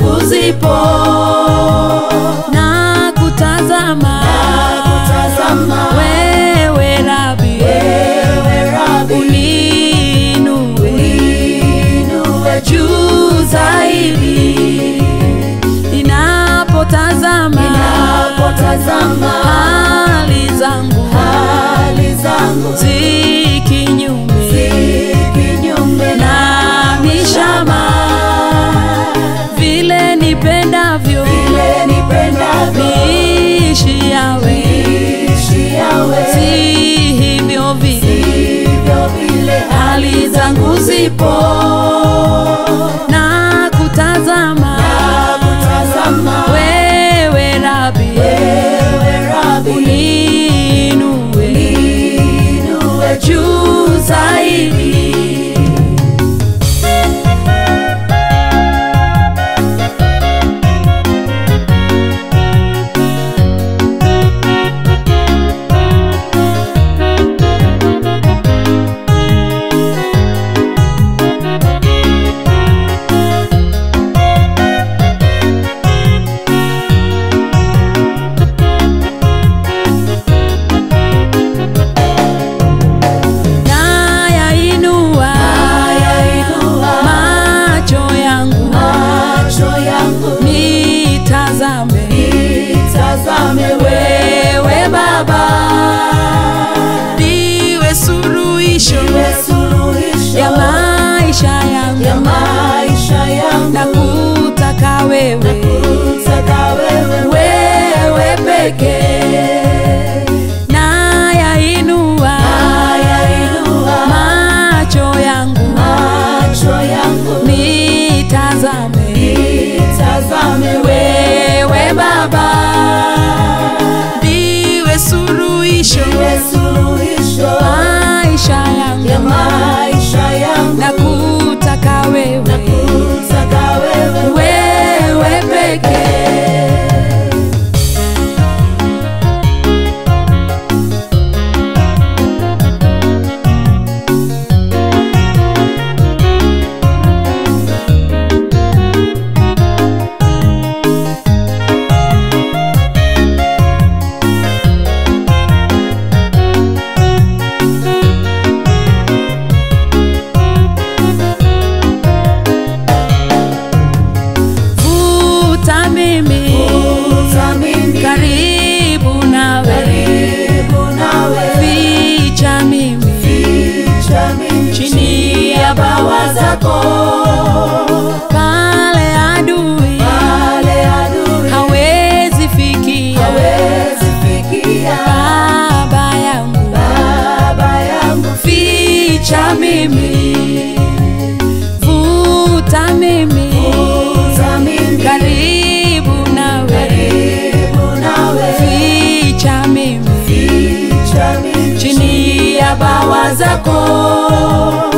zangu zipo na kutazama kutazama wewe Rabi, wewe Rabi uniinue inue juu zaidi ninapotazama napotazama hali zangu hali zangu zi kinyume kinyume na mishama vile nipendavyo vile nipendavyo niishi yawe ishi yawe si hivyo vile hivyo vile hali zangu zipo na kutazama kutazama wewe Rabi, wewe Rabi uniinue inue juu zaidi nayainua yainua macho yangu macho yangu nitazame nitazame wewe Baba, ndiwe suluhisho wewe suluhisho ya maisha ya yangu maisha yangu na kutaka wewe kutaka wewe wewe pekee nayainua yainua macho yangu macho yangu nitazame nitazame wewe Baba, ndiwe suluhisho wewe suluhisho maisha ya yangu maisha yangu na kutaka wewe kutaka wewe wewe pekee vuta mimi Vuta mimi karibu nawe karibu nawe ficha mimi ficha mimi chini ya bawa zako pale adui pale adui hawezi fikia hawezi fikia baba yangu baba yangu ficha mimi vuta mimi Vuta mimi karibu nawe karibu nawe ficha mimi ficha mimi chini ya bawa zako